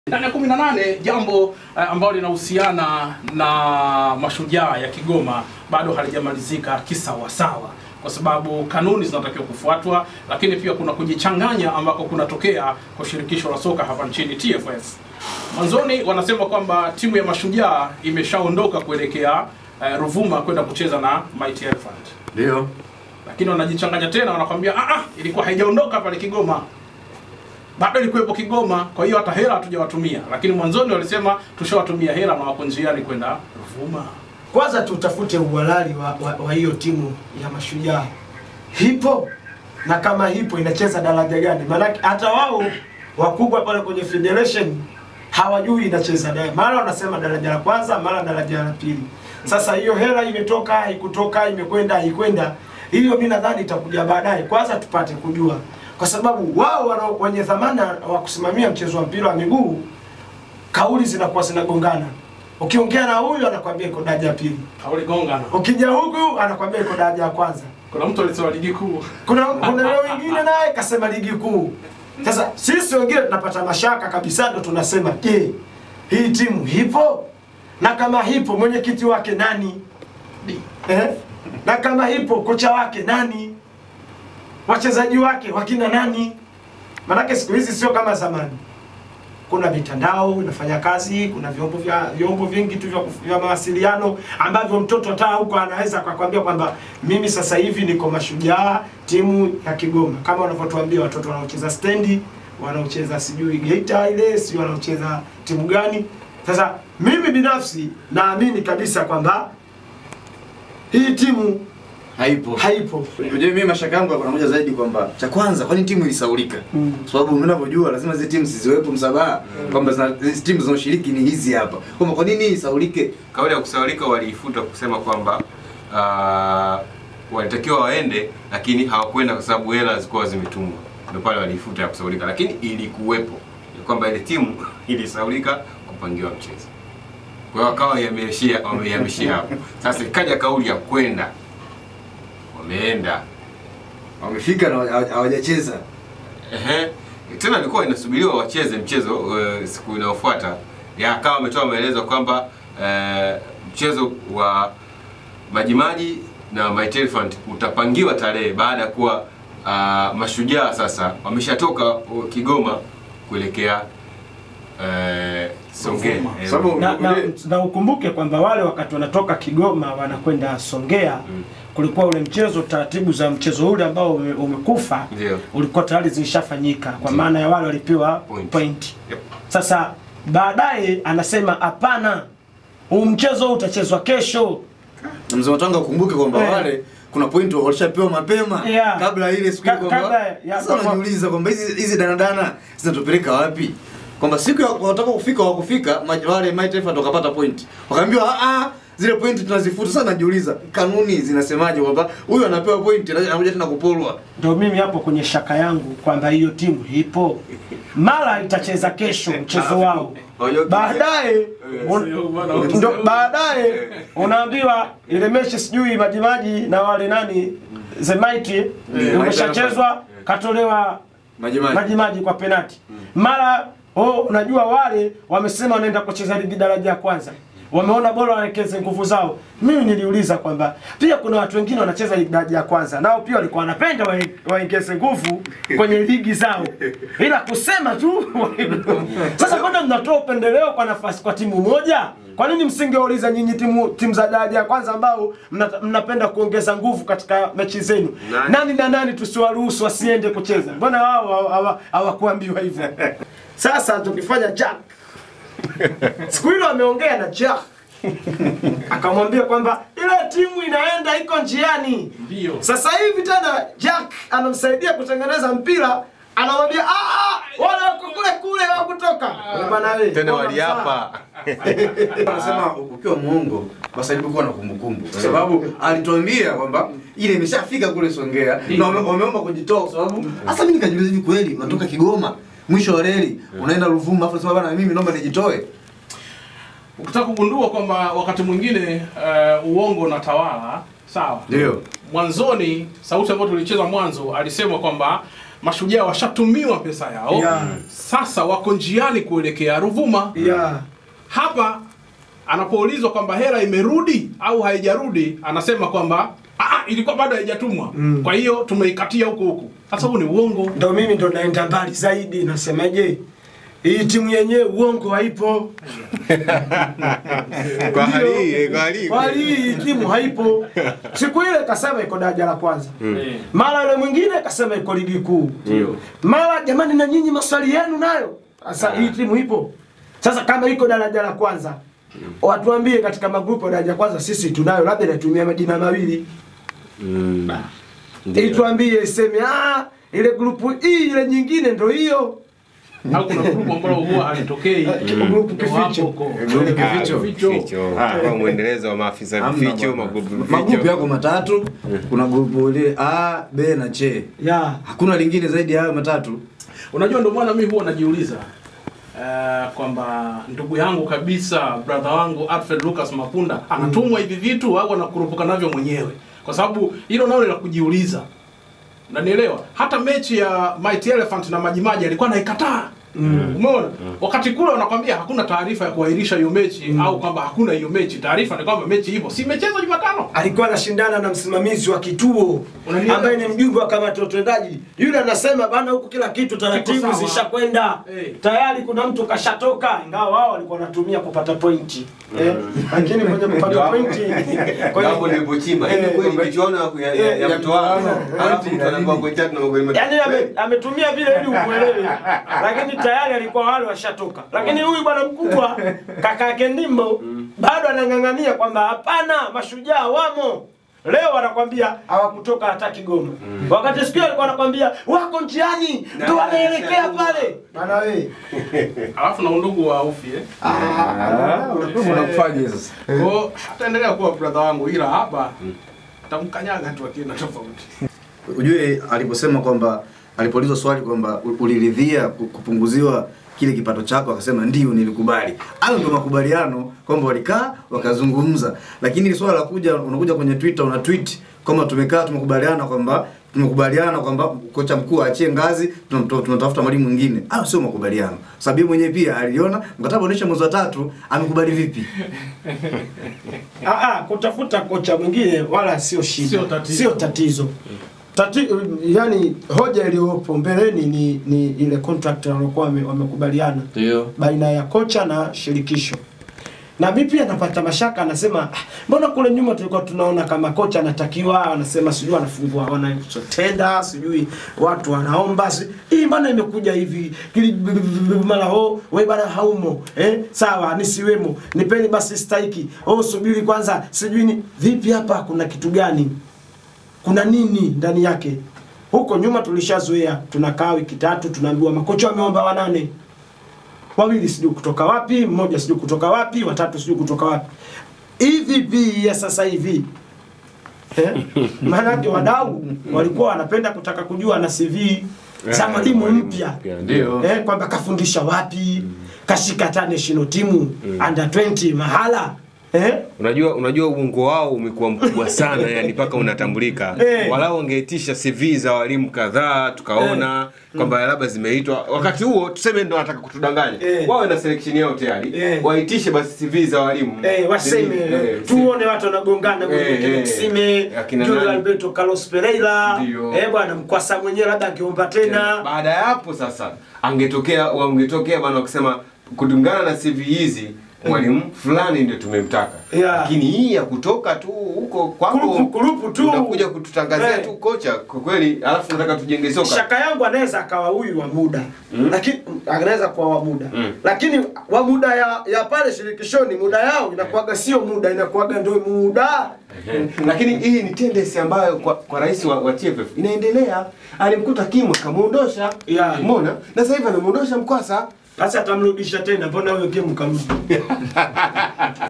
Ndani ya 18 jambo uh, ambalo linahusiana na mashujaa ya Kigoma bado halijamalizika kisawasawa, kwa sababu kanuni zinatakiwa kufuatwa, lakini pia kuna kujichanganya ambako kunatokea kwa shirikisho la soka hapa nchini TFF. Mwanzoni wanasema kwamba timu ya mashujaa imeshaondoka kuelekea uh, Ruvuma kwenda kucheza na Mighty Elephant, Ndio. lakini wanajichanganya tena, wanakwambia ah, ah, ilikuwa haijaondoka pale Kigoma bado ilikuwepo Kigoma, kwa hiyo hata hela hatujawatumia. Lakini mwanzoni walisema tushawatumia hela na wako njiani kwenda Ruvuma. Kwanza tutafute uhalali wa, wa, wa hiyo timu ya mashujaa hipo, na kama hipo inacheza daraja gani? Maanake hata wao wakubwa pale kwenye federation hawajui inacheza daraja, mara wanasema daraja la kwanza, mara daraja la pili. Sasa hiyo hela imetoka haikutoka, imekwenda haikwenda, hiyo mi nadhani itakuja baadaye. Kwanza tupate kujua, kwa sababu wao wana- wenye dhamana wa kusimamia mchezo wa mpira wa miguu kauli zinakuwa zinagongana. Ukiongea na huyu anakwambia iko daraja ya pili, Kauli gongana. ukija huku anakwambia iko daraja ya kwanza. Kuna mtu alisema ligi kuu. Kuna kuna leo wengine naye kasema ligi kuu. Sasa sisi wengine tunapata mashaka kabisa, ndo tunasema je, hii timu hipo? Na kama hipo mwenyekiti wake nani? Eh? Na kama hipo kocha wake nani? Wachezaji wake wakina nani? Manake siku hizi sio kama zamani. Kuna mitandao inafanya kazi, kuna vyombo vya vyombo vingi tu vya, kuf- vya mawasiliano ambavyo mtoto hata huko anaweza akakwambia kwamba mimi sasa hivi niko mashujaa timu ya Kigoma, kama wanavyotuambia watoto wanaocheza stendi, wanaocheza sijui Geita ile, sijui wanaocheza timu gani. Sasa mimi binafsi naamini kabisa kwamba hii timu Haipo. haipo. Unajua mimi mashaka yangu kuna moja zaidi kwamba cha kwanza kwani timu ilisaulika? Mm. Kwa sababu mnavyojua lazima zile timu zisiwepo msabaha kwamba zina- hizi timu zinazoshiriki ni hizi hapa. Kwamba kwa nini isaulike? Kauli ya kusaulika waliifuta kusema kwamba uh, walitakiwa waende lakini hawakwenda kwa sababu hela zilikuwa zimetumwa. Ndio pale waliifuta ya kusaulika, lakini ilikuwepo ni kwamba ile timu ilisaulika kupangiwa mchezo. Kwa hiyo wakawa yameishia wamehamishia hapo. Sasa ikaja kauli ya kwenda, wameenda Wamefika na hawa- hawajacheza. Ehe. Tena ilikuwa inasubiriwa wacheze mchezo uh, siku inayofuata. Ya akawa ametoa maelezo kwamba uh, mchezo wa Majimaji na Mighty Elephant utapangiwa tarehe baada ya kuwa uh, mashujaa sasa wameshatoka uh, Kigoma kuelekea uh, Songea. Ruvuma. Eh, Sababu- na, na, Ule- na ukumbuke kwamba wale wakati wanatoka Kigoma wanakwenda Songea Mm. kulikuwa ule mchezo, taratibu za mchezo ule ambao ume- umekufa Ndio. ulikuwa tayari zilishafanyika kwa Ndio. maana ya wale walipewa Point. point. Yep. Sasa baadaye anasema hapana, huu mchezo utachezwa kesho. Na mzee Matanga ukumbuke kwamba Eh. wale kuna point walishapewa mapema Yeah. kabla ile siku Ka- ile kwamba kabla ya- sasa kwamba- wanajiuliza kwamba hizi hizi danadana zinatupeleka wapi? Kwamba siku ya wataka kufika wakufika ma- wale Mighty Elephant wakapata point. Wakaambiwa ah ah zile point tunazifuta. Sasa najiuliza kanuni zinasemaje kwamba huyu anapewa point anakuja tena kupolwa. Ndio mimi hapo kwenye shaka yangu kwamba hiyo timu ipo, mara itacheza kesho mchezo wao, baadaye un- ndo baadaye unaambiwa ile mechi sijui majimaji na wale nani Zemaiti umeshachezwa katolewa Maji maji. maji maji kwa penati mara oh, unajua wale wamesema wanaenda kucheza ligi daraja ya kwanza wameona bora waelekeze nguvu zao mimi niliuliza kwamba pia kuna watu wengine wanacheza ligi daraja ya kwanza nao pia walikuwa wanapenda wae- waongeze nguvu kwenye ligi zao ila kusema tu sasa kwenda mnatoa upendeleo kwa nafasi kwa timu moja kwa nini msingeuliza nyinyi timu timu za daraja ya kwanza ambao mna, mnapenda kuongeza nguvu katika mechi zenu Nani? nani na nani tusiwaruhusu wasiende kucheza? Mbona wao hawa- hawa- hawakuambiwa hivyo? Sasa tukifanya Jack, siku hilo ameongea na Jack akamwambia kwamba ile timu inaenda iko njiani. Ndio. Sasa hivi tena Jack anamsaidia kutengeneza mpira, anamwambia "Ah, ah, wale wako kule kule hawakutoka. Bwana wewe, Tena bora waliapa. Anasema ukiwa muongo basi alikuwa na kumbukumbu kwa sababu alituambia kwamba ile imeshafika kule Songea na wame- wameomba kujitoa kwa sababu hasa mimi nikajiuliza hivi kweli unatoka Kigoma mwisho wa reli unaenda Ruvuma afu unasema bana mimi naomba nijitoe Ukitaka kugundua kwamba wakati mwingine uh, uongo unatawala, sawa? ndio Mwanzoni sauti ambayo tulicheza mwanzo alisema kwamba Mashujaa washatumiwa pesa yao Yeah. sasa wako njiani kuelekea Ruvuma. yeah. Hapa anapoulizwa kwamba hela imerudi au haijarudi, anasema kwamba "Ah, ilikuwa bado haijatumwa, kwa hiyo tumeikatia huku huku. Sasa huu ni uongo. ndo mimi ndo naenda mbali zaidi nasemaje hii timu yenyewe uongo haipo Kwa hali hii, eh, kwa hali hii. kwa hali hii timu haipo siku ile kasema iko daraja la kwanza Eh, mara yule mwingine kasema iko ligi kuu Ndio. mara jamani na nyinyi maswali yenu nayo sasa hii timu ipo sasa kama iko daraja la kwanza watuambie katika magrupu ya daraja la kwanza sisi tunayo labda inatumia majina mawili ili tuambie iseme ah ile grupu hii ile nyingine ndo hiyo Au kuna grupu ambalo huwa halitokei grupu Ndio hapo kificho huko. Grupu Ah, kificho. Kificho. Kwa mwendelezo wa maafisa Hamna vificho, bwana. magrupu magrupu vificho. yako matatu kuna grupu ile A, B na C. ya Hakuna lingine zaidi ya hayo matatu. Unajua, ndio maana mimi huwa najiuliza uh, kwamba ndugu yangu kabisa brother wangu Alfred Lucas Mapunda anatumwa hivi vitu au anakurupuka navyo mwenyewe, kwa sababu hilo nalo la kujiuliza. Unanielewa? Hata mechi ya Mighty Elephant na Majimaji alikuwa anaikataa. Umeona? Wakati kule wanakwambia hakuna taarifa ya kuahirisha hiyo mechi au kwamba hakuna hiyo mechi. Taarifa ni kwamba mechi ipo. Si imechezwa Jumatano. alikuwa anashindana na msimamizi wa kituo Unanielewa? ambaye ni mjumbe wa kamati ya utendaji. Yule anasema bana, huku kila kitu taratibu Kiko sawa. zishakwenda Eh. tayari, kuna mtu kashatoka, ingawa wao walikuwa wanatumia kupata pointi eh, lakini kwenye kupata pointi kwenye- Hapo nilipochimba. Hivi Eh, kweli michuano ya- ya- ya- ya Eh, mtoano. eh, Alafu mtu anakuwa point tatu na magoli matatu. Yaani ame, ametumia vile ili ukuelewe, lakini tayari alikuwa wale washatoka. Lakini huyu bwana mkubwa kaka yake Ndimbo bado anang'ang'ania kwamba hapana, mashujaa wamo. Leo wanakwambia hawakutoka hata Kigoma, wakati siku hiyo alikuwa anakwambia wako njiani, ndo wanaelekea pale. Bana we Alafu na undugu wa Ufi eh. Unakuwa unakufaje sasa? Kwa hiyo ataendelea kuwa brother wangu ila hapa tamkanyaga tu akienda tofauti. Ujue aliposema kwamba alipoulizwa swali kwamba u- uliridhia ku- kupunguziwa kile kipato chako, akasema ndio, nilikubali. Hayo ndio makubaliano kwamba walikaa wakazungumza, lakini ile swala la kuja, unakuja kwenye Twitter una tweet kwamba tumekaa tumekubaliana kwamba tumekubaliana kwamba kocha mkuu aachie ngazi, tunamto- tunatafuta mwalimu mwingine. Hayo sio makubaliano, sababu yeye mwenyewe pia aliona mkataba unaisha mwezi wa tatu, amekubali vipi? Ah, ah, kutafuta kocha mwingine wala sio shida, Sio tatizo. sio tatizo. Tati, yani hoja iliyopo mbeleni ni, ni ile contract waliokuwa wame- wamekubaliana Ndio. baina ya kocha na shirikisho. Na mimi pia napata mashaka, anasema "Ah, mbona kule nyuma tulikuwa tunaona kama kocha anatakiwa, anasema sijui anafungua wanachotenda, sijui watu wanaomba, si- hii mbona imekuja hivi Kili- b- b- b- mara ho wewe bana haumo eh, sawa nisiwemo, nipeni basi stahiki, oh subiri kwanza, sijui ni vipi hapa, kuna kitu gani? Kuna nini ndani yake? Huko nyuma tulishazoea, tunakaa wiki tatu, tunaambiwa makocha wameomba wanane wawili sijui kutoka wapi, mmoja sijui kutoka wapi, watatu sijui kutoka wapi. Hivi pia ya sasa hivi eh? Maanake wadau walikuwa wanapenda kutaka kujua na CV za mwalimu mpya Ndio. eh, kwamba kafundisha wapi, kashika hata national timu under 20 mahala eh? Unajua, unajua uongo wao umekuwa mkubwa sana yani mpaka unatambulika. Eh. Walau wangeitisha CV za walimu kadhaa tukaona kwamba labda zimeitwa. Wakati huo tuseme ndo wanataka kutudanganya. Eh. Wawe na selection yao tayari. Eh. Waitishe basi CV za walimu. Eh, waseme Eh, tuone watu wanagongana kwenye Eh, kile eh. kisime Akina Julio nani? Alberto Carlos Pereira Ndio. eh bwana mkwasa mwenyewe labda akiomba tena Baada ya hapo sasa angetokea wangetokea bana wakisema kulingana na CV hizi mwalimu fulani ndio tumemtaka. Yeah. Lakini hii ya kutoka tu huko kwako Kurupu- kurupu tu. unakuja kututangazia Eh. tu kocha kwa kweli, alafu nataka tujenge soka. shaka yangu anaweza akawa huyu wa muda lakini anaweza kuwa wa muda Mm. lakini wa muda ya, ya pale shirikishoni muda yao inakuwaga sio muda inakuwaga ndio muda Lakini hii ni tendency ambayo kwa, kwa rais wa, wa TFF inaendelea. Alimkuta Kimwe kamuondosha, Yeah. umeona, na sasa hivi anamuondosha Mkwasa. sasa atamrudisha tena mbona huyo game kamrudi